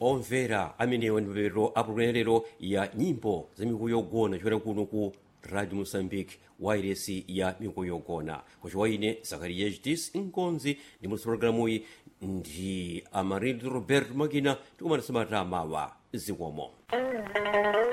omvera amenewa ndi mapeto apulonelero ya nyimbo za mikuyu yogona choera kuno ku radio moçambique wairesi ya mikuyu yogona kuchiwa ine zakariya hdis nkonzi ndi musi programuyi ndi amarildo robert makina tikumanisa matamawa zikomo